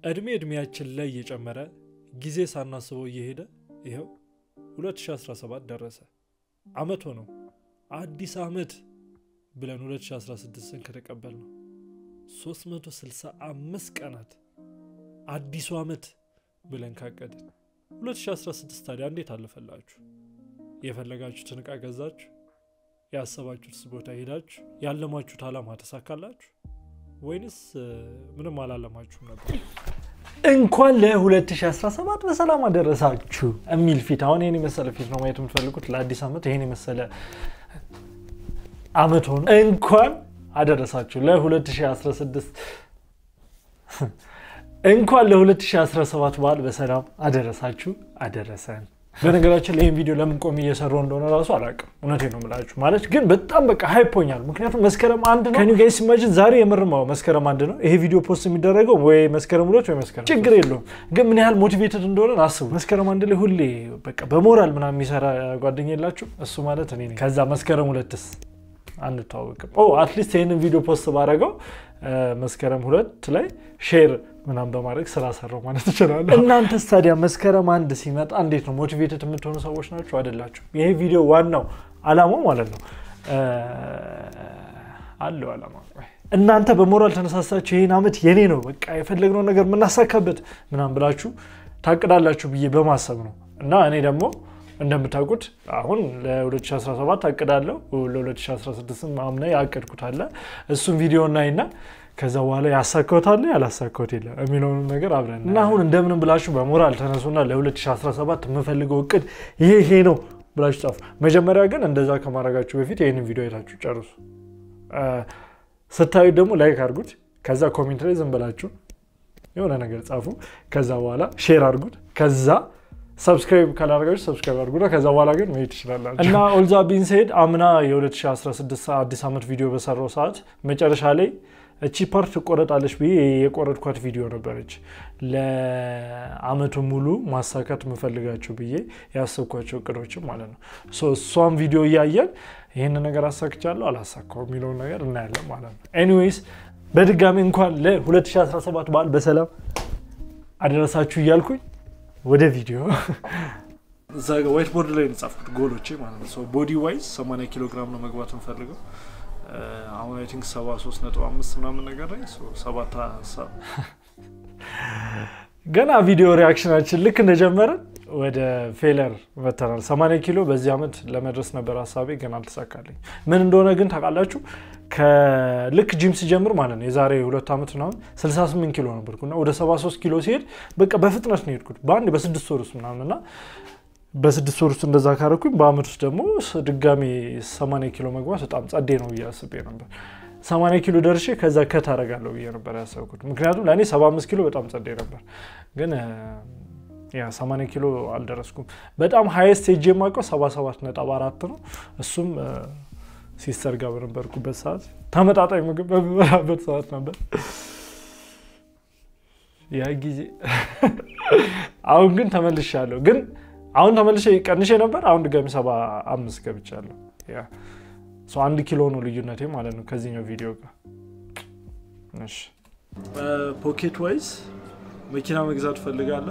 እድሜ እድሜያችን ላይ እየጨመረ ጊዜ ሳናስበው እየሄደ ይኸው 2017 ደረሰ። አመት ሆነው አዲስ አመት ብለን 2016ን ከተቀበል ነው 365 ቀናት አዲሱ አመት ብለን ካቀድን 2016 ታዲያ እንዴት አለፈላችሁ? የፈለጋችሁትን ዕቃ ገዛችሁ? ያሰባችሁት ቦታ ሄዳችሁ? ያለማችሁት ዓላማ ተሳካላችሁ? ወይንስ ምንም አላለማችሁም ነበር? እንኳን ለ2017 በሰላም አደረሳችሁ የሚል ፊት አሁን ይህን የመሰለ ፊት ነው ማየት የምትፈልጉት ለአዲስ ዓመት ይህን የመሰለ አመት ሆኖ እንኳን አደረሳችሁ ለ2016 እንኳን ለ2017 በዓል በሰላም አደረሳችሁ አደረሰን። በነገራችን ላይ ይህን ቪዲዮ ለምን ቆሜ እየሰራው እንደሆነ ራሱ አላውቅም። እውነቴን ነው የምላችሁ። ማለት ግን በጣም በቃ ሃይፖኛል። ምክንያቱም መስከረም አንድ ነው። ከኒ ጋይስ ኢማጂን ዛሬ የምርማው መስከረም አንድ ነው። ይሄ ቪዲዮ ፖስት የሚደረገው ወይ መስከረም ሁለት ወይ መስከረም ችግር የለውም። ግን ምን ያህል ሞቲቬትድ እንደሆነ አስቡ። መስከረም አንድ ላይ ሁሌ በቃ በሞራል ምናምን የሚሰራ ጓደኛ የላችሁ? እሱ ማለት እኔ ነኝ። ከዛ መስከረም ሁለትስ አንተዋወቅም። አትሊስት ይህንን ቪዲዮ ፖስት ባደረገው መስከረም ሁለት ላይ ሼር ምናምን በማድረግ ስራ ሰራው ማለት ትችላለህ። እናንተስ ታዲያ መስከረም አንድ ሲመጣ እንዴት ነው ሞቲቬትድ የምትሆኑ ሰዎች ናቸው አይደላችሁ? ይሄ ቪዲዮ ዋናው አላማው ማለት ነው አለው አላማ እናንተ በሞራል ተነሳሳችሁ ይህን ዓመት የኔ ነው በቃ የፈለግነው ነገር የምናሳካበት ምናምን ብላችሁ ታቅዳላችሁ ብዬ በማሰብ ነው እና እኔ ደግሞ እንደምታውቁት አሁን ለ2017 አቅዳለሁ ለ2016 አምና ያቀድኩት አለ እሱም ቪዲዮ እናይና ከዛ በኋላ ያሳካሁት አለ ያላሳካሁት የለ የሚለውንም ነገር አብረን እና አሁን እንደምንም ብላችሁ በሞራል ተነሱና ለ2017 የምፈልገው እቅድ ይሄ ይሄ ነው ብላችሁ ጻፉ። መጀመሪያ ግን እንደዛ ከማድረጋችሁ በፊት ይህንን ቪዲዮ አይታችሁ ጨርሱ። ስታዩት ደግሞ ላይክ አድርጉት። ከዛ ኮሜንት ላይ ዝም ብላችሁ የሆነ ነገር ጻፉ። ከዛ በኋላ ሼር አድርጉት። ከዛ ሰብስክራይብ ካላደረጋችሁ ሰብስክራይብ አድርጉና ከዛ በኋላ ግን መሄድ ትችላላችሁ። እና ኦልዛ ቢን ሴድ አምና የ2016 አዲስ ዓመት ቪዲዮ በሰራው ሰዓት መጨረሻ ላይ እቺ ፓርት ትቆረጣለች ብዬ የቆረጥኳት ቪዲዮ ነበረች። ለአመቱ ሙሉ ማሳካት የምፈልጋቸው ብዬ ያሰብኳቸው እቅዶችም ማለት ነው። እሷም ቪዲዮ እያየን ይህን ነገር አሳክቻለሁ አላሳካው የሚለውን ነገር እናያለን ማለት ነው። ኤኒዌይስ በድጋሚ እንኳን ለ2017 በዓል በሰላም አደረሳችሁ እያልኩኝ ወደ ቪዲዮ እዛ ጋ ዋይት ቦርድ ላይ የጻፍኩት ጎሎቼ ማለት ነው። ቦዲ ዋይዝ 80 ኪሎ ግራም ነው መግባት እንፈልገው አሁን አይ ቲንክ 73 ነጥብ አምስት ምናምን ነገር ላይ ሰባት ገና ቪዲዮ ሪያክሽናችን ልክ እንደጀመረን ወደ ፌለር መተናል። 80 ኪሎ በዚህ ዓመት ለመድረስ ነበር ሀሳቤ፣ ግን አልተሳካልኝ። ምን እንደሆነ ግን ታውቃላችሁ? ከልክ ጂም ሲጀምር ማለት ነው የዛሬ ሁለት ዓመት ምናምን 68 ኪሎ ነበርኩ እና ወደ 73 ኪሎ ሲሄድ በቃ በፍጥነት ነው የሄድኩት በአንድ በስድስት ወር ውስጥ ምናምን እና በስድስት ወር ውስጥ እንደዛ ካረኩኝ በአመት ውስጥ ደግሞ ድጋሚ 80 ኪሎ መግባት በጣም ጸዴ ነው ብዬ አስቤ ነበር። 80 ኪሎ ደርሼ ከዛ ከት አደርጋለሁ ብዬ ነበር ያሰብኩት። ምክንያቱም ለእኔ 75 ኪሎ በጣም ጸዴ ነበር፣ ግን ያ 80 ኪሎ አልደረስኩም። በጣም ሀይስት ሄጄ የማውቀው 77 ነጥብ አራት ነው። እሱም ሲስተር ጋር በነበርኩበት ሰዓት ተመጣጣኝ ምግብ በምበላበት ሰዓት ነበር ያ ጊዜ። አሁን ግን ተመልሻለሁ ግን አሁን ተመልሼ ቀንሼ ነበር። አሁን ድጋሚ ሰባ አምስት ገብቻለሁ። አንድ ኪሎ ነው ልዩነቴ ማለት ነው ከዚህኛው ቪዲዮ ጋር። ፖኬት ዋይዝ መኪና መግዛት ፈልጋለሁ።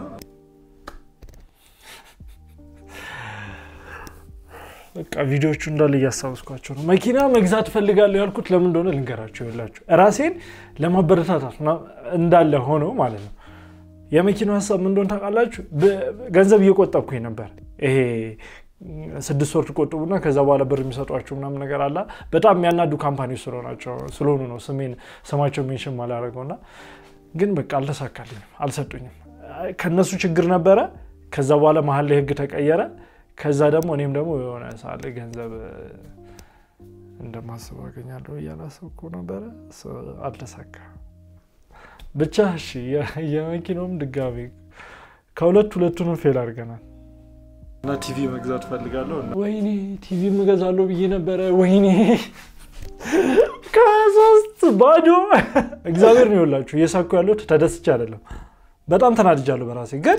በቃ ቪዲዮቹ እንዳለ እያስታወስኳቸው ነው። መኪና መግዛት ፈልጋለሁ ያልኩት ለምን እንደሆነ ልንገራቸው። የላችሁ ራሴን ለማበረታታት እንዳለ ሆነው ማለት ነው የመኪናው ሀሳብ ምን እንደሆነ ታውቃላችሁ? ገንዘብ እየቆጠብኩኝ ነበር። ይሄ ስድስት ወር ትቆጥቡና ከዛ በኋላ ብር የሚሰጧቸው ምናምን ነገር አለ። በጣም የሚያናዱ ካምፓኒዎች ስለሆኑ ነው ስሜን ስማቸው ሜንሽን ማላደረገውና ግን በቃ አልተሳካልኝም፣ አልሰጡኝም። ከነሱ ችግር ነበረ። ከዛ በኋላ መሀል ላይ ህግ ተቀየረ። ከዛ ደግሞ እኔም ደግሞ የሆነ ሳለ ገንዘብ እንደማስበው አገኛለሁ እያላሰብኩ ነበረ። አልተሳካ ብቻ እሺ፣ የመኪናውም ድጋሚ ከሁለት ሁለቱንም ፌል አድርገናል። እና ቲቪ መግዛት ፈልጋለሁ። ወይኔ ቲቪ እገዛለሁ ብዬ ነበረ። ወይኔ ከሶስት ባዶ እግዚአብሔር ነው ይኸውላችሁ፣ እየሳኩ ያለሁት ተደስቼ አይደለም፣ በጣም ተናድጃለሁ በራሴ ግን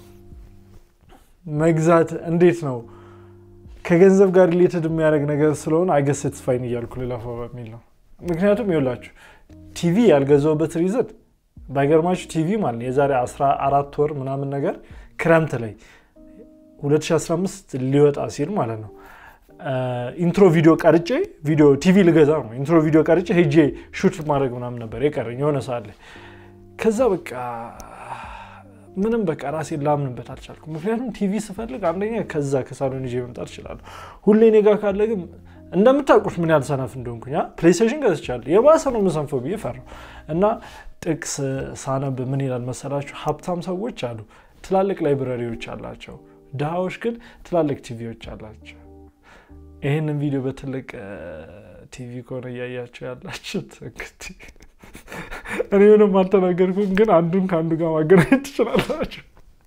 መግዛት እንዴት ነው ከገንዘብ ጋር ሪሌትድ የሚያደርግ ነገር ስለሆነ አይገስ ሴትስፋይን እያልኩ ልለፋው በሚል ነው። ምክንያቱም ይኸውላችሁ ቲቪ ያልገዛውበት ሪዘን ባይገርማችሁ ቲቪ ማለት ነው የዛሬ 14 ወር ምናምን ነገር ክረምት ላይ 2015 ሊወጣ ሲል ማለት ነው ኢንትሮ ቪዲዮ ቀርጬ ቪዲዮ ቲቪ ልገዛ ነው ኢንትሮ ቪዲዮ ቀርጬ ሄጄ ሹት ማድረግ ምናምን ነበር የቀረኝ የሆነ ሰዓት ላይ ከዛ በቃ ምንም በቃ ራሴን ላምንበት አልቻልኩም። ምክንያቱም ቲቪ ስፈልግ አንደኛ ከዛ ከሳሎን ይዤ መምጣት እችላለሁ። ሁሌ እኔ ጋር ካለ ግን እንደምታውቁት ምን ያህል ሰነፍ እንደሆንኩኝ ፕሌይስቴሽን ገዝቻለሁ። የባሰ ነው የምሰንፈው ብዬ ፈራሁ እና ጥቅስ ሳነብ ምን ይላል መሰላችሁ? ሀብታም ሰዎች አሉ ትላልቅ ላይብረሪዎች አላቸው፣ ድሃዎች ግን ትላልቅ ቲቪዎች አላቸው። ይህንን ቪዲዮ በትልቅ ቲቪ ከሆነ እያያቸው ያላችሁት እንግዲህ እኔ ምንም አልተናገርኩም፣ ግን አንዱን ከአንዱ ጋር ማገናኘት ትችላላችሁ።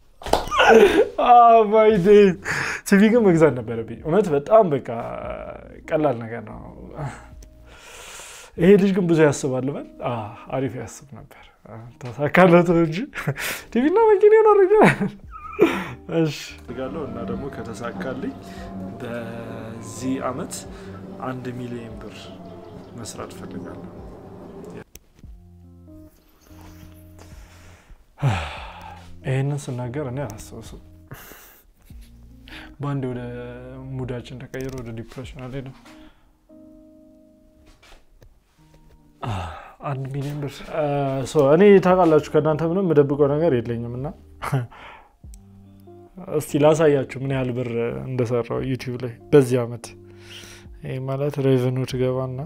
ማይ ዴይ ቲቪ ግን መግዛት ነበረብኝ። እውነት በጣም በቃ ቀላል ነገር ነው። ይሄ ልጅ ግን ብዙ ያስባል በል አሪፍ ያስብ ነበር። ተሳካለት እንጂ ቲቪና መኪና ይኖር እሺ ጋለው እና ደግሞ ከተሳካልኝ በዚህ አመት አንድ ሚሊዮን ብር መስራት ፈልጋለሁ። ይህንን ስናገር እኔ አላስታውስም። በአንድ ወደ ሙዳችን ተቀይሮ ወደ ዲፕሬሽን አልሄድም። አንድ ሚሊዮን ብር እኔ ታውቃላችሁ፣ ከእናንተ ምንም የምደብቀው ነገር የለኝም እና እስቲ ላሳያችሁ ምን ያህል ብር እንደሰራው ዩቲዩብ ላይ በዚህ አመት። ይህ ማለት ሬቨኑ ትገባና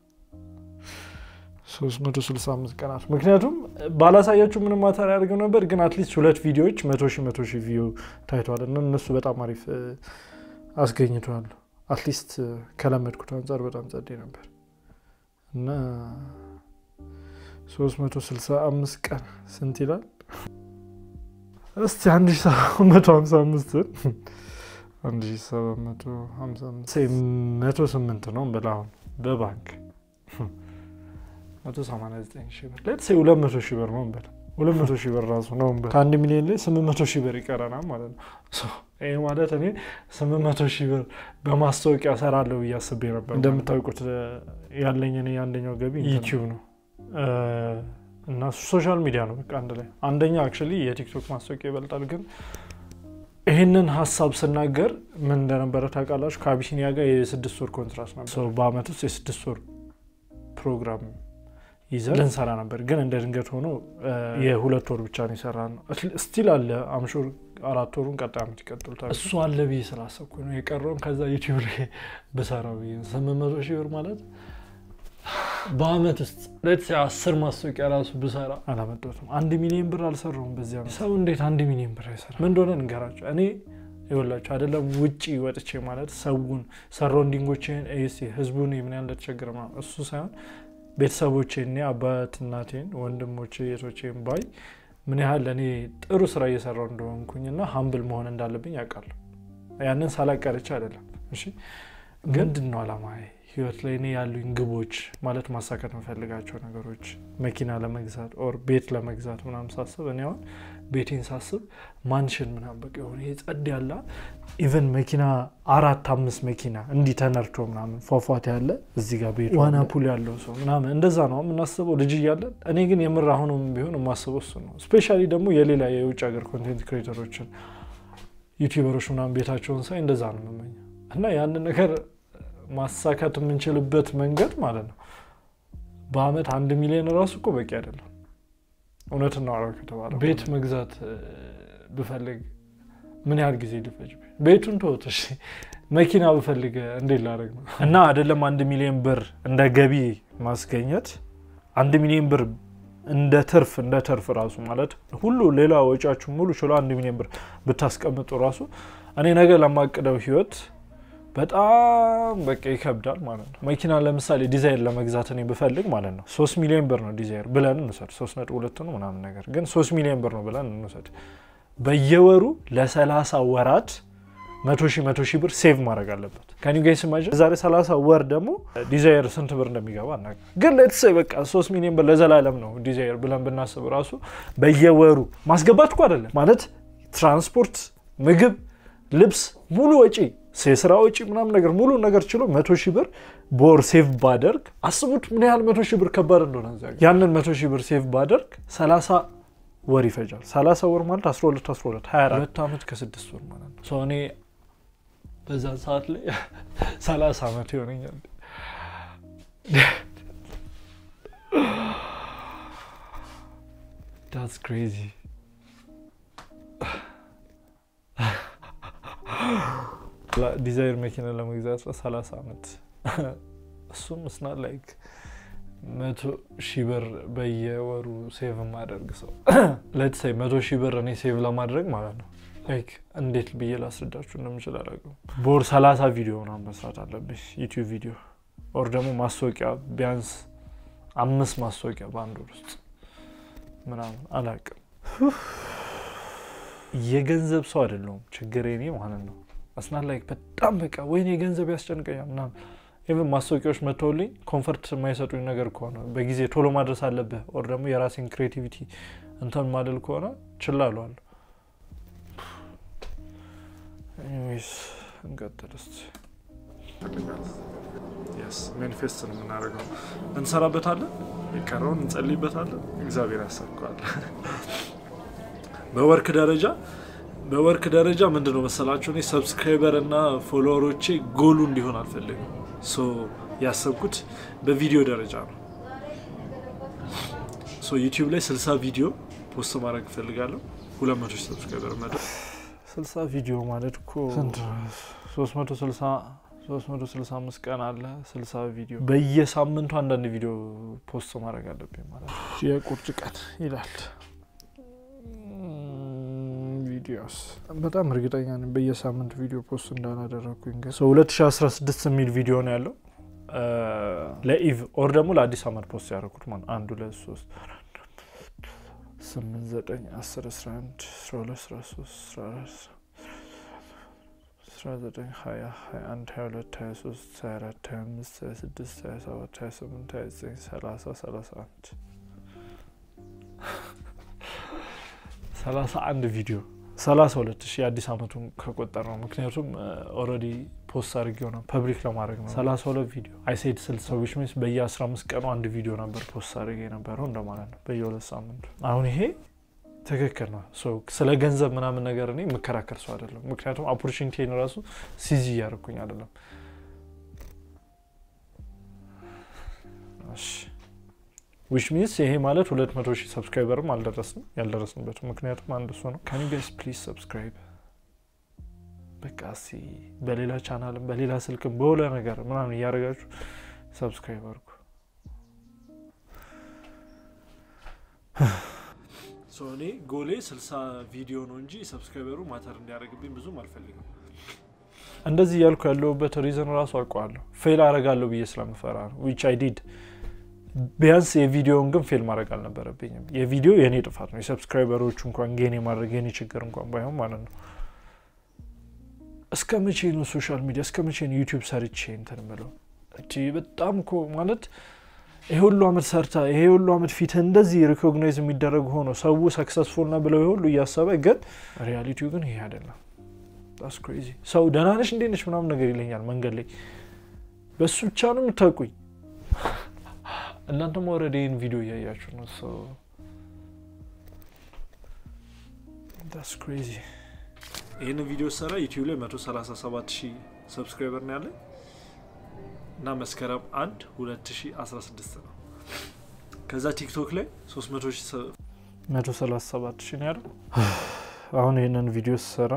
365 ቀናት ምክንያቱም ባላሳያችሁ ምንም ማተር ያደርገው ነበር፣ ግን አትሊስት ሁለት ቪዲዮዎች መቶ ሺህ መቶ ሺህ ቪው ታይተዋል እና እነሱ በጣም አሪፍ አስገኝተዋል። አትሊስት ከለመድኩት አንጻር በጣም ጸዴ ነበር እና 365 ቀን ስንት ይላል? እስቲ 1755 1755 108 ነው ብላ አሁን በባንክ 189 ሺህ ብር ሌት ሴ 200 ሺህ ብር ነው እንበል 200 ሺህ ብር ራሱ ነው እንበል ከአንድ ሚሊዮን ላይ 800 ሺህ ብር ይቀረናል ማለት ነው። ይህ ማለት እኔ 800 ሺህ ብር በማስታወቂያ ሰራለሁ ብዬ አስቤ ነበር። እንደምታውቁት ያለኝ እኔ የአንደኛው ገቢ ዩቲዩብ ነው እና ሶሻል ሚዲያ ነው በቃ አንድ ላይ አንደኛ አክቹዋሊ የቲክቶክ ማስታወቂያ ይበልጣል። ግን ይህንን ሀሳብ ስናገር ምን እንደነበረ ታውቃላችሁ? ከአቢሲኒያ ጋር የስድስት ወር ኮንትራት ነበር። በአመት ውስጥ የስድስት ወር ፕሮግራም ይዘን ልንሰራ ነበር። ግን እንደ ድንገት ሆኖ የሁለት ወር ብቻ ነው የሰራ ነው። ስቲል አለ አምሹር አራት ወሩን ቀጣይ አመት ይቀጥሉታል። እሱ አለ ብዬ ስላሰብኩ ነው የቀረውን ከዛ ዩቲዩብ ላይ ብሰራው ብዬ ስምንት መቶ ሺህ ብር ማለት በአመት ውስጥ ሌት አስር ማስታወቂያ ራሱ ብሰራ አላመጣሁትም። አንድ ሚሊዮን ብር አልሰራውም በዚህ አመት። ሰው እንዴት አንድ ሚሊዮን ብር አይሰራ? ምን እንደሆነ እንገራቸው። እኔ ይኸውላችሁ አይደለም ውጪ ወጥቼ ማለት ሰውን ሰራውንዲንጎቼን ህዝቡን ምን ያህል እንደተቸገረ ምናምን እሱ ሳይሆን ቤተሰቦቼ እኔ አባት እናቴን፣ ወንድሞቼ የቶቼን ባይ ምን ያህል እኔ ጥሩ ስራ እየሰራው እንደሆንኩኝና ሀምብል መሆን እንዳለብኝ ያውቃለሁ። ያንን ሳላቀርቼ አይደለም። እሺ ግን ምንድን ነው አላማዬ ህይወት ላይ እኔ ያሉኝ ግቦች ማለት ማሳካት የምፈልጋቸው ነገሮች መኪና ለመግዛት ኦር ቤት ለመግዛት ምናምን ሳስብ እኔ አሁን ቤቴን ሳስብ ማንሽን ምናምን በቃ የሆነ ጸድ ያለ ኢቨን መኪና አራት አምስት መኪና እንዲህ ተነርቶ ምናምን ፏፏቴ ያለ እዚህ ጋር ቤቱ ዋና ፑል ያለው ሰው ምናምን እንደዛ ነው የምናስበው ልጅ እያለን። እኔ ግን የምር አሁንም ቢሆን የማስበው እሱ ነው። ስፔሻሊ ደግሞ የሌላ የውጭ ሀገር ኮንቴንት ክሬተሮችን ዩቲዩበሮች ምናምን ቤታቸውን ሳይ እንደዛ ነው የምመኘው እና ያንን ነገር ማሳካት የምንችልበት መንገድ ማለት ነው። በአመት አንድ ሚሊዮን ራሱ እኮ በቂ አይደለም። እውነት እናወራው ከተባለ ቤት መግዛት ብፈልግ ምን ያህል ጊዜ ሊፈጅ? ቤቱን ተወት እሺ፣ መኪና ብፈልግ እንዴት ላደርግ ነው? እና አይደለም አንድ ሚሊዮን ብር እንደ ገቢ ማስገኘት አንድ ሚሊዮን ብር እንደ ትርፍ እንደ ትርፍ ራሱ ማለት ሁሉ ሌላ ወጪያችሁ ሙሉ ችሎ አንድ ሚሊዮን ብር ብታስቀምጡ ራሱ እኔ ነገ ለማቅደው ህይወት በጣም በቃ ይከብዳል ማለት ነው። መኪና ለምሳሌ ዲዛይር ለመግዛት እኔ ብፈልግ ማለት ነው ሶስት ሚሊዮን ብር ነው ዲዛይር ብለን እንውሰድ። ሶስት ነጥብ ሁለት ነው ምናምን ነገር ግን ሶስት ሚሊዮን ብር ነው ብለን እንውሰድ። በየወሩ ለሰላሳ ወራት መቶ ሺህ መቶ ሺህ ብር ሴቭ ማድረግ አለበት። ከኒው ጋይስ ማጅን ዛሬ ሰላሳ ወር ደግሞ ዲዛይር ስንት ብር እንደሚገባ እና ግን ሌትስ በቃ ሶስት ሚሊዮን ብር ለዘላለም ነው ዲዛይር ብለን ብናስብ ራሱ በየወሩ ማስገባት እኮ አይደለም ማለት ትራንስፖርት፣ ምግብ፣ ልብስ ሙሉ ወጪ የስራ ወጪ ምናምን ነገር ሙሉ ነገር ችሎ መቶ ሺህ ብር በወር ሴቭ ባደርግ አስቡት ምን ያህል መቶ ሺህ ብር ከባድ እንደሆነ እዚያ ጋር። ያንን መቶ ሺህ ብር ሴቭ ባደርግ ሰላሳ ወር ይፈጃል። ሰላሳ ወር ማለት አስራ ሁለት አስራ ሁለት ሀያ አራት ዓመት ከስድስት ወር ማለት ነው። ሰው እኔ በዛን ሰዓት ላይ ሰላሳ ዓመት ይሆነኛል። ዳትስ ክሬዚ ዲዛይር መኪና ለመግዛት ሰላሳ ዓመት እሱም እስናት ላይክ መቶ ሺህ ብር በየወሩ ሴቭ ማደርግ ሰው ለትሳይ መቶ ሺህ ብር እኔ ሴቭ ለማድረግ ማለት ነው ላይክ እንዴት ብዬ ላስረዳችሁ እንደምችል አላውቅም። በወር ሰላሳ ቪዲዮ ምናምን መስራት አለብኝ ዩቲዩብ ቪዲዮ ኦር ደግሞ ማስታወቂያ ቢያንስ አምስት ማስታወቂያ በአንድ ወር ውስጥ ምናምን አላውቅም። የገንዘብ ሰው አይደለሁም ችግሬ እኔ ማለት ነው። አስናት ላይክ በጣም በቃ ወይኔ ገንዘብ ያስጨንቀኛል ምናምን ኢቨን ማስታወቂያዎች መጥተውልኝ ኮንፈርት የማይሰጡኝ ነገር ከሆነ በጊዜ ቶሎ ማድረስ አለብህ ኦር ደግሞ የራሴን ክሬቲቪቲ እንትን ማደል ከሆነ ችላ እለዋለሁ። ኤኒዌይስ እንቀጥል እስኪ። ማኒፌስት ነው የምናደርገው፣ እንሰራበታለን፣ የቀረውን እንጸልይበታለን፣ እግዚአብሔር ያሳካዋል። በወርክ ደረጃ በወርክ ደረጃ ምንድን ነው መሰላችሁ እኔ ሰብስክራይበር እና ፎሎወሮቼ ጎሉ እንዲሆን አልፈልግም። ሶ ያሰብኩት በቪዲዮ ደረጃ ነው። ሶ ዩቲዩብ ላይ ስልሳ ቪዲዮ ፖስት ማድረግ እፈልጋለሁ። ሁለት መቶ ሺህ ሰብስክራይበር መ ስልሳ ቪዲዮ ማለት እኮ ሶስት መቶ ስልሳ ሶስት መቶ ስልሳ አምስት ቀን አለ። ስልሳ ቪዲዮ በየሳምንቱ አንዳንድ ቪዲዮ ፖስት ማድረግ አለብኝ ማለት ነው። የቁርጭ ቀን ይላል ቪዲዮስ በጣም እርግጠኛ ነኝ በየሳምንቱ ቪዲዮ ፖስት እንዳላደረግኩኝ። ግን ሰው 2016 የሚል ቪዲዮ ነው ያለው ለኢቭ ኦር ደግሞ ለአዲስ አመት ፖስት ያደረኩት ማለት አንድ ሁለት ሶስት ስምንት ዘጠኝ አስር አስራ አንድ አስራ ሁለት አስራ ሶስት አስራ አራት አስራ ዘጠኝ ሀያ ሀያ አንድ ሀያ ሁለት ሀያ ሶስት ሀያ አራት ሀያ አምስት ሀያ ስድስት ሀያ ሰባት ሀያ ስምንት ሀያ ዘጠኝ ሰላሳ ሰላሳ አንድ ሰላሳ አንድ ቪዲዮ ሰላሳ ሁለት ሺህ የአዲስ አመቱን ከቆጠር ነው። ምክንያቱም ኦልሬዲ ፖስት አድርጌው ነው ፐብሊክ ለማድረግ ነው። ሰላሳ ሁለት ቪዲዮ አይሴድ ስልሳ ሰዎች ሚንስ በየ አስራ አምስት ቀኑ አንድ ቪዲዮ ነበር ፖስት አድርጌ የነበረው እንደማለት ነው በየሁለት ሳምንቱ። አሁን ይሄ ትክክል ነው። ስለ ገንዘብ ምናምን ነገር እኔ የምከራከር ሰው አይደለም። ምክንያቱም ኦፖርቹኒቲን ራሱ ሲዚ እያደረኩኝ አይደለም። ዊች ሚንስ ይሄ ማለት ሁለት መቶ ሺህ ሰብስክራይበርም አልደረስንም ያልደረስንበትም ምክንያቱም አንድ እሱ ነው። ካን ጋይስ ፕሊዝ ሰብስክራይብ በቃ እስኪ በሌላ ቻናልም በሌላ ስልክም በሁለ ነገር ምናምን እያደረጋችሁ ሰብስክራይብ አድርጉ። እኔ ጎሌ ስልሳ ቪዲዮ ነው እንጂ ሰብስክራይበሩ ማተር እንዲያደርግብኝ ብዙም አልፈልግም። እንደዚህ እያልኩ ያለሁበት ሪዝን ራሱ አውቀዋለሁ። ፌል አረጋለሁ ብዬ ስለምፈራ ነው ዊች አይ ዲድ ቢያንስ የቪዲዮውን ግን ፌል ማድረግ አልነበረብኝም። የቪዲዮ የእኔ ጥፋት ነው። የሰብስክራይበሮቹ እንኳን ጌን የማድረግ የኔ ችግር እንኳን ባይሆን ማለት ነው። እስከ መቼ ነው ሶሻል ሚዲያ እስከ መቼ ነው ዩቲዩብ ሰርቼ እንትን ምለው? በጣም እኮ ማለት ይሄ ሁሉ አመት ሰርታ ይሄ ሁሉ አመት ፊት እንደዚህ ሪኮግናይዝ የሚደረግ ሆኖ ሰው ሰክሰስፉል ነ ብለው ሁሉ እያሰበ ግን ሪያሊቲው ግን ይሄ አይደለም። ስ ክሬዚ ሰው ደህና ነሽ እንዴት ነሽ ምናምን ነገር ይለኛል መንገድ ላይ በሱ ብቻ ነው የምታውቁኝ። እናንተም ኦልሬዲ ይህን ቪዲዮ እያያችሁ ነው። ስ ክሬዚ ይህን ቪዲዮ ሰራ ዩቲዩብ ላይ 137 ሺህ ሰብስክራይበር ነው ያለኝ እና መስከረም 1 2016 ነው። ከዛ ቲክቶክ ላይ 137 ሺህ ነው ያለው። አሁን ይህንን ቪዲዮ ስሰራ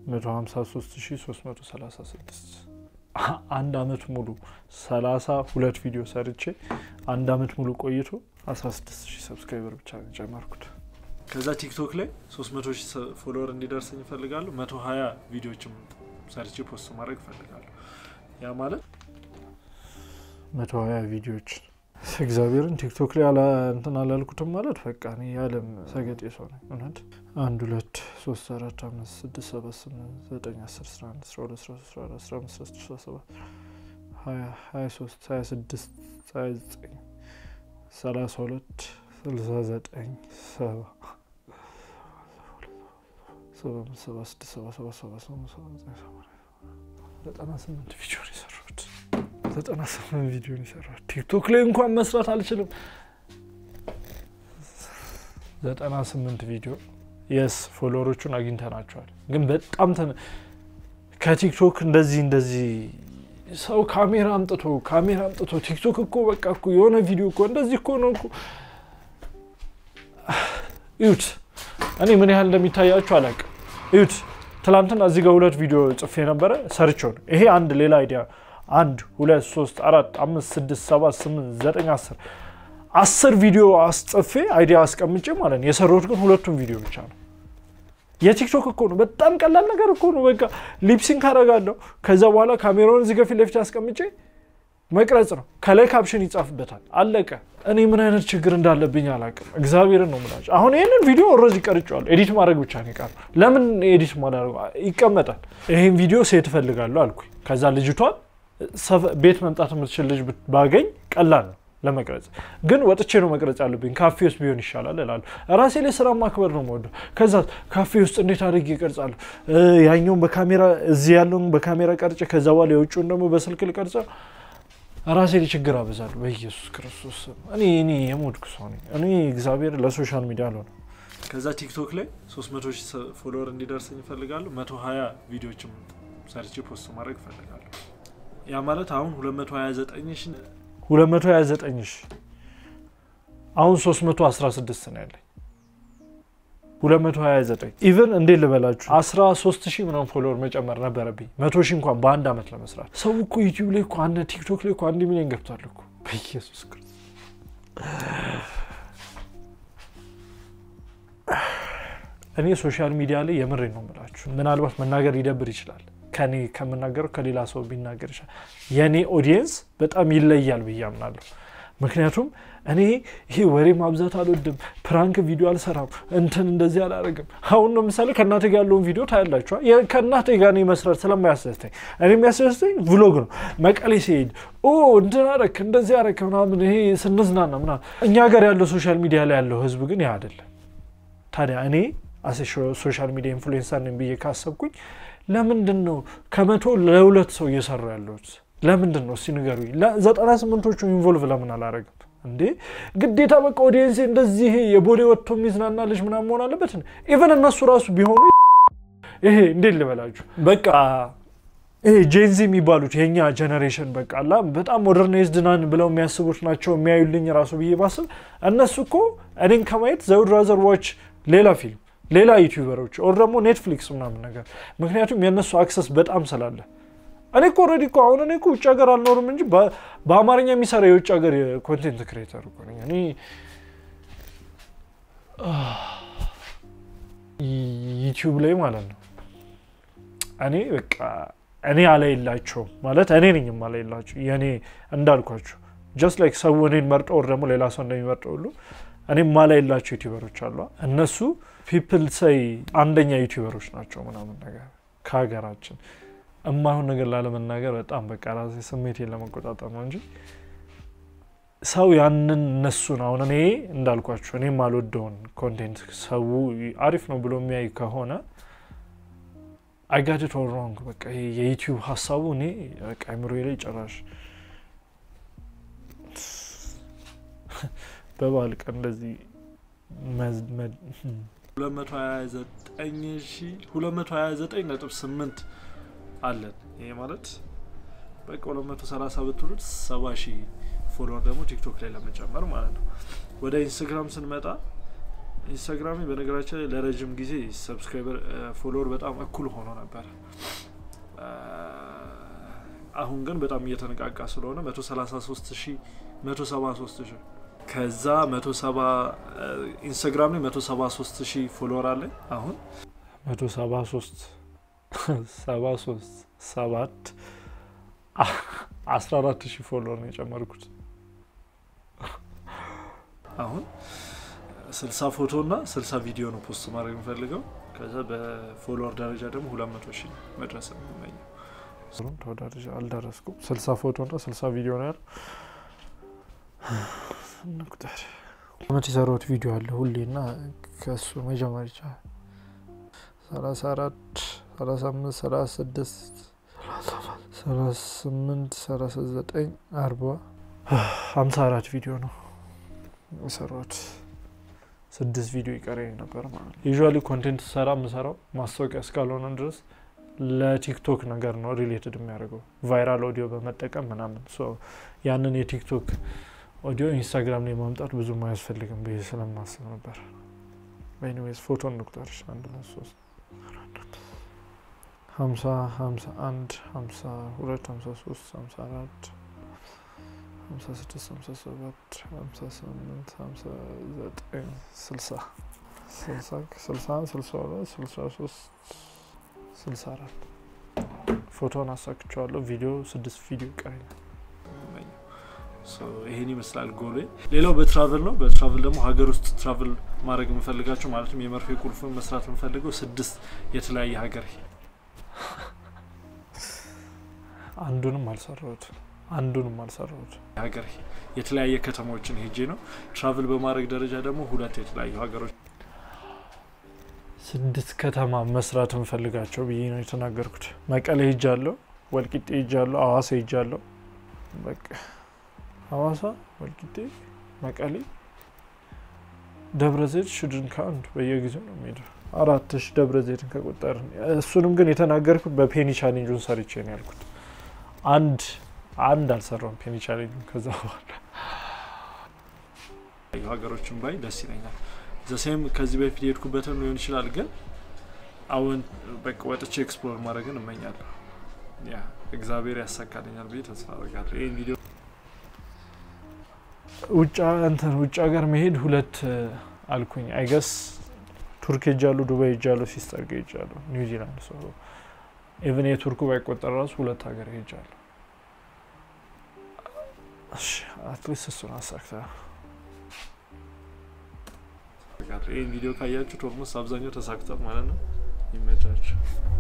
153336 አንድ አመት ሙሉ 32 ቪዲዮ ሰርቼ አንድ አመት ሙሉ ቆይቶ 16 ሺህ ሰብስክራይበር ብቻ ነው የጨመርኩት። ከዛ ቲክቶክ ላይ 300 ሺህ ፎሎወር እንዲደርሰኝ እፈልጋለሁ። 120 ቪዲዮዎችም ሰርቼ ፖስት ማድረግ እፈልጋለሁ። ያ ማለት 120 ቪዲዮዎች እግዚአብሔርን ቲክቶክ ላይ እንትን አላልኩትም ማለት በቃ እኔ የዓለም ሰገጤ ሰው ነኝ። እውነት አንድ ሁለት ሶስት አራት አምስት ስድስት ሰባት ስምንት ዘጠኝ አስር አስራ አንድ አስራ ሁለት አስራ ሶስት አስራ አራት አስራ አምስት አስራ ስድስት አስራ ሰባት ሀያ ሀያ ሶስት ሀያ ስድስት ሀያ ዘጠኝ ሰላሳ ሁለት ስልሳ ዘጠኝ ሰባ ሰባ አምስት ሰባ ስድስት ሰባ ሰባት ሰባ ስምንት ሰባ ዘጠኝ ሰባ ዘጠና ስምንት ቪዲዮ ነው የሰራሁት። ዘጠና ስምንት ቪዲዮ ነው የሰራሁት። ቲክቶክ ላይ እንኳን መስራት አልችልም። ዘጠና ስምንት ቪዲዮ የስ ፎሎወሮቹን አግኝተናቸዋል። ግን በጣም ከቲክቶክ እንደዚህ እንደዚህ ሰው ካሜራ አምጥቶ ካሜራ አምጥቶ ቲክቶክ እኮ በቃ እኮ የሆነ ቪዲዮ እኮ እንደዚህ እኮ ነው እኮ እዩት። እኔ ምን ያህል እንደሚታያችሁ አላውቅም። እዩት። ትላንትና እዚህ ጋር ሁለት ቪዲዮ ጽፌ ነበረ ሰርቼው ነው። ይሄ አንድ ሌላ አይዲያ አንድ ሁለት ሶስት አራት አምስት ስድስት ሰባት ስምንት ዘጠኝ አስር አስር ቪዲዮ አስጽፌ አይዲያ አስቀምጬ ማለት ነው። የሰራሁት ግን ሁለቱም ቪዲዮ ብቻ ነው። የቲክቶክ እኮ ነው። በጣም ቀላል ነገር እኮ ነው። በቃ ሊፕሲንክ አደርጋለሁ። ከዛ በኋላ ካሜራውን እዚህ ፊት ለፊት አስቀምጬ መቅረጽ ነው። ከላይ ካፕሽን ይጻፍበታል። አለቀ። እኔ ምን አይነት ችግር እንዳለብኝ አላውቅም። እግዚአብሔርን ነው የምላቸው። አሁን ይህንን ቪዲዮ ኦልሬዲ ቀርጬዋለሁ። ኤዲት ማድረግ ብቻ ነው የቀረው። ለምን ኤዲት ማድረግ ይቀመጣል። ይህን ቪዲዮ ሴት እፈልጋለሁ አልኩኝ። ከዛ ልጅቷን ቤት መምጣት የምትችል ልጅ ባገኝ ቀላል ነው ለመቅረጽ ግን ወጥቼ ነው መቅረጽ ያለብኝ። ካፌ ውስጥ ቢሆን ይሻላል እላለሁ። ራሴ ላይ ስራ ማክበር ነው የምወደው። ከዛ ካፌ ውስጥ እንዴት አድርጌ ይቀርጻለሁ? ያኛውን በካሜራ እዚህ ያለውን በካሜራ ቀርጬ ከዛ በኋላ የውጭውን ደግሞ በስልክ ልቀርጸ ራሴ ላይ ችግር አበዛለሁ። በኢየሱስ ክርስቶስ እኔ እኔ የሞድኩ ሰው ነኝ። እኔ እግዚአብሔር ለሶሻል ሚዲያ አልሆነ። ከዛ ቲክቶክ ላይ 300 ሺህ ፎሎወር እንዲደርሰኝ ይፈልጋለሁ። 120 ቪዲዮዎችም ሰርቼ ፖስት ማድረግ ይፈልጋለሁ። ያ ማለት አሁን 229 ሺህ 229 ሺህ አሁን 316 ነው ያለኝ። 229 ኢቨን እንዴት ልበላችሁ 13 ሺህ ምናምን ፎሎወር መጨመር ነበረብኝ መቶ ሺህ እንኳን በአንድ ዓመት ለመስራት። ሰው እኮ ዩቲዩብ ላይ እኮ አንድ ቲክቶክ ላይ እኮ አንድ ሚሊዮን ገብቷል እኮ በኢየሱስ ክርስቶስ። እኔ ሶሻል ሚዲያ ላይ የምሬ ነው የምላችሁ። ምናልባት መናገር ሊደብር ይችላል ከኔ ከምናገረው ከሌላ ሰው ቢናገር ይችላል። የእኔ ኦዲየንስ በጣም ይለያል ብዬ አምናለሁ። ምክንያቱም እኔ ይሄ ወሬ ማብዛት አልወድም፣ ፕራንክ ቪዲዮ አልሰራም፣ እንትን እንደዚህ አላደርግም። አሁን ለምሳሌ ከእናቴ ጋር ያለውን ቪዲዮ ታያላችኋል። ከእናቴ ጋር እኔ መስራት ስለማያስደስተኝ እኔ የሚያስደስተኝ ቭሎግ ነው። መቀሌ ሲሄድ ኦ እንትን አደረክ እንደዚህ አደረክ ምናምን ይሄ ስንዝናና ምናምን። እኛ ሀገር ያለው ሶሻል ሚዲያ ላይ ያለው ህዝብ ግን ያ አይደለም። ታዲያ እኔ አሴ ሶሻል ሚዲያ ኢንፍሉዌንሰር ነኝ ብዬ ካሰብኩኝ ለምንድን ነው ከመቶ ለሁለት ሰው እየሰሩ ያለሁት? ለምንድን ነው እስቲ ንገሩኝ። ዘጠና ስምንቶቹ ኢንቮልቭ ለምን አላረግም እንዴ? ግዴታ በቃ ኦዲየንሴ እንደዚህ የቦሌ ወጥቶ የሚዝናና ልጅ ምናምን መሆን አለበት? ኢቨን እነሱ ራሱ ቢሆኑ ይሄ እንዴት ልበላችሁ በቃ ይሄ ጄንዚ የሚባሉት የኛ ጀኔሬሽን በቃ አላ በጣም ሞደርናይዝድ ናን ብለው የሚያስቡት ናቸው የሚያዩልኝ ራሱ ብዬ ባስብ እነሱ እኮ እኔን ከማየት ዘውድ ራዘር ዋች ሌላ ፊልም ሌላ ዩቲዩበሮች ኦር ደግሞ ኔትፍሊክስ ምናምን ነገር ምክንያቱም የእነሱ አክሰስ በጣም ስላለ እኔ እኮ ኦልሬዲ እኮ አሁን እኔ እኮ ውጭ ሀገር አልኖርም እንጂ በአማርኛ የሚሰራ የውጭ ሀገር ኮንቴንት ክሬተር እኮ ነኝ እኔ ዩቲዩብ ላይ ማለት ነው እኔ በቃ እኔ አላየላቸውም ማለት እኔ ነኝ አላየላቸው የእኔ እንዳልኳቸው ጀስት ላይክ ሰው እኔን መርጦ ወር ደግሞ ሌላ ሰው እንደሚመርጠው ሁሉ እኔም ማላየላቸው ዩቲዩበሮች አሉ እነሱ ፒፕል ሰይ አንደኛ ዩቲዩበሮች ናቸው ምናምን ነገር ከሀገራችን እማይሆን ነገር ላለመናገር በጣም በቃ ራሴ ስሜቴን ለመቆጣጠር ነው እንጂ ሰው ያንን እነሱን አሁን እኔ እንዳልኳቸው እኔም አልወደውን ኮንቴንት ሰው አሪፍ ነው ብሎ የሚያይ ከሆነ አይጋድት ኦል ሮንግ በቃ ይሄ የዩቲዩብ ሀሳቡ እኔ በቃ አይምሮ ላይ ጭራሽ በበዓል ቀን እንደዚህ 229.8 አለን። ይሄ ማለት በቃ 230 ብትሉት 70 ሺህ ፎሎወር ደግሞ ቲክቶክ ላይ ለመጨመር ማለት ነው። ወደ ኢንስታግራም ስንመጣ ኢንስታግራም በነገራችን ላይ ለረጅም ጊዜ ሰብስክራይበር ፎሎወር በጣም እኩል ሆኖ ነበር። አሁን ግን በጣም እየተነቃቃ ስለሆነ 133 ሺህ 173 ሺህ ከዛ 170 ኢንስታግራም ላይ 173 ሺህ ፎሎወር አለኝ አሁን 173 73 7 14 ሺህ ፎሎወር ነው የጨመርኩት። አሁን 60 ፎቶ እና 60 ቪዲዮ ነው ፖስት ማድረግ የምፈልገው። ከዛ በፎሎወር ደረጃ ደግሞ 200 ሺህ መድረስ ነው የምመኘው። ተወዳድሬ አልደረስኩም። 60 ፎቶ እና 60 ቪዲዮ ነው ያለው። እንቁጠር አመት የሰራሁት ቪዲዮ አለ ሁሌ እና ከእሱ መጀመር ይቻላል። 34 35 36 ሰላሳ ስምንት ሰላሳ ዘጠኝ አርባ ሀምሳ አራት ቪዲዮ ነው የሰራሁት። ስድስት ቪዲዮ ይቀረኝ ነበር ማለት ነው። ዩዥዋሊ ኮንቴንት ሰራ የምሰራው ማስታወቂያ እስካልሆነ ድረስ ለቲክቶክ ነገር ነው ሪሌትድ የሚያደርገው ቫይራል ኦዲዮ በመጠቀም ምናምን ያንን የቲክቶክ ኦዲዮ ኢንስታግራም ላይ ማምጣት ብዙም አያስፈልግም ብዬ ስለማስብ ነበር። ኤኒዌይስ ፎቶ እንቁጠርሽ አንድ ሁለት ሶስት ሀምሳ ሀምሳ አንድ ሀምሳ ሁለት ሀምሳ ሶስት ሀምሳ አራት ሀምሳ ስድስት ሀምሳ ሰባት ሀምሳ ስምንት ሀምሳ ዘጠኝ ስልሳ ስልሳ ስልሳ አንድ ስልሳ ሁለት ስልሳ ሶስት ስልሳ አራት ፎቶን አሳክቸዋለሁ። ቪዲዮ ስድስት ቪዲዮ ይቀረኛል። ይሄን ይመስላል ጎሌ። ሌላው በትራቭል ነው። በትራቭል ደግሞ ሀገር ውስጥ ትራቭል ማድረግ የምፈልጋቸው ማለትም የመርፌ ቁልፍ መስራት የምፈልገው ስድስት የተለያየ ሀገር አንዱንም አልሰራሁት አንዱንም አልሰራሁት ሀገር የተለያየ ከተሞችን ሄጄ ነው። ትራቭል በማድረግ ደረጃ ደግሞ ሁለት የተለያዩ ሀገሮች ስድስት ከተማ መስራት የምፈልጋቸው ብዬ ነው የተናገርኩት። መቀሌ ሄጃለሁ፣ ወልቂጤ ሄጃለሁ፣ አዋሳ ሄጃለሁ። በቃ ሀዋሳ፣ ወልቂጤ፣ መቀሌ፣ ደብረ ዘይት፣ ሽድን ከአንድ በየጊዜው ነው የሚሄደው። አራት ሺ ደብረ ዘይትን ከቆጠርን እሱንም ግን የተናገርኩት በፔኒ ቻሌንጁን ሰርቼ ነው ያልኩት። አንድ አንድ አልሰራውም ፔኒ ቻሌንጁን። ከዛ በኋላ ሀገሮችን ባይ ደስ ይለኛል። ዘሴም ከዚህ በፊት የሄድኩበትን ሊሆን ይችላል፣ ግን አሁን በቃ ወጥቼ ኤክስፕሎር ማድረግን እመኛለሁ። ያ እግዚአብሔር ያሳካልኛል ብዬ ተስፋ አደርጋለሁ። ይህን ቪዲዮ ውጭ እንትን ውጭ ሀገር መሄድ ሁለት አልኩኝ። አይገስ ቱርክ ሄጃለሁ፣ ዱባይ ሄጃለሁ፣ ሲስተር ጋ ሄጃለሁ፣ ኒውዚላንድ ሰው ኢቨን የቱርኩ ባይቆጠር ራሱ ሁለት ሀገር ሄጃለሁ። አትሊስት እሱን አሳክተ ይህን ቪዲዮ ካያችሁት ኦልሞስት አብዛኛው ተሳክቷል ማለት ነው። ይመቻችሁ።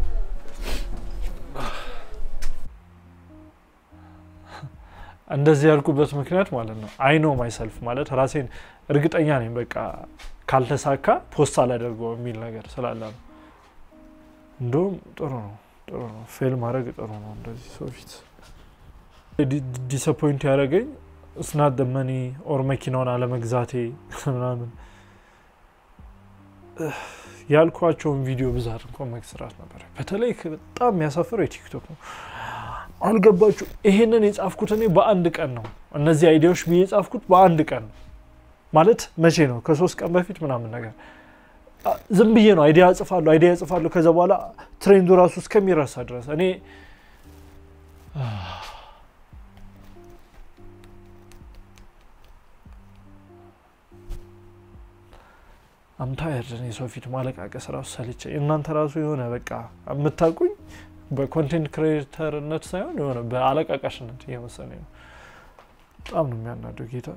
እንደዚህ ያልኩበት ምክንያት ማለት ነው አይ ኖ ማይሰልፍ ማለት ራሴን እርግጠኛ ነኝ በቃ ካልተሳካ ፖስት አላደርገው የሚል ነገር ስላለ ነው። እንደውም ጥሩ ነው ጥሩ ነው ፌል ማድረግ ጥሩ ነው። እንደዚህ ሰው ፊት ዲስአፖይንት ያደረገኝ እስናት ደመኒ ኦር መኪናውን አለመግዛቴ ምናምን ያልኳቸውን ቪዲዮ ብዛት እንኳን መግስራት ነበር። በተለይ በጣም የሚያሳፍረው የቲክቶክ ነው። አልገባችሁ? ይሄንን የጻፍኩት እኔ በአንድ ቀን ነው። እነዚህ አይዲያዎች ብዬ የጻፍኩት በአንድ ቀን ነው። ማለት መቼ ነው? ከሶስት ቀን በፊት ምናምን ነገር ዝም ብዬ ነው አይዲያ እጽፋለሁ፣ አይዲያ እጽፋለሁ። ከዛ በኋላ ትሬንዱ ራሱ እስከሚረሳ ድረስ እኔ አምታየር የሰው ፊት ማለቃቀስ ራሱ ሰልቼ እናንተ ራሱ የሆነ በቃ የምታውቁኝ በኮንቴንት ክሬተርነት ሳይሆን የሆነ በአለቃቃሽነት እየመሰለኝ ነው። በጣም ነው የሚያናደው ጌታ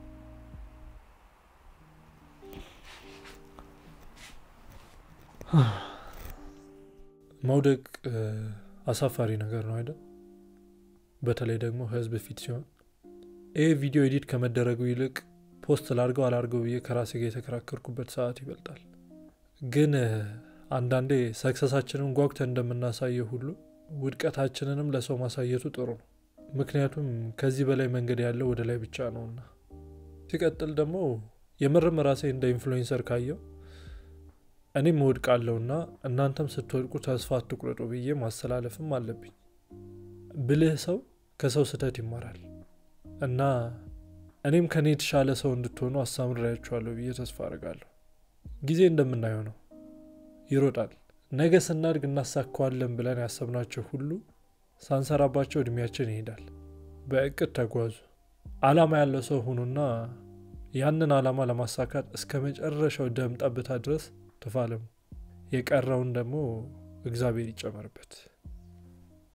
መውደቅ አሳፋሪ ነገር ነው አይደል? በተለይ ደግሞ ህዝብ ፊት ሲሆን ይህ ቪዲዮ ኤዲት ከመደረጉ ይልቅ ፖስት ላርገው አላርገው ብዬ ከራሴ ጋር የተከራከርኩበት ሰዓት ይበልጣል። ግን አንዳንዴ ሰክሰሳችንን ጓጉተን እንደምናሳየው ሁሉ ውድቀታችንንም ለሰው ማሳየቱ ጥሩ ነው። ምክንያቱም ከዚህ በላይ መንገድ ያለው ወደ ላይ ብቻ ነውና። ሲቀጥል ደግሞ የምርም ራሴ እንደ ኢንፍሉዌንሰር ካየው እኔም እወድቃለሁና እናንተም ስትወድቁ ተስፋ አትቁረጡ ብዬ ማስተላለፍም አለብኝ። ብልህ ሰው ከሰው ስህተት ይማራል እና እኔም ከኔ የተሻለ ሰው እንድትሆኑ አሳምሬያችኋለሁ ብዬ ተስፋ አድርጋለሁ። ጊዜ እንደምናየው ነው፣ ይሮጣል። ነገ ስናድግ እናሳካዋለን ብለን ያሰብናቸው ሁሉ ሳንሰራባቸው እድሜያችን ይሄዳል። በእቅድ ተጓዙ። አላማ ያለው ሰው ሁኑና ያንን አላማ ለማሳካት እስከ መጨረሻው ደም ጠብታ ድረስ ተፋለሙ። የቀረውን ደግሞ እግዚአብሔር ይጨመርበት።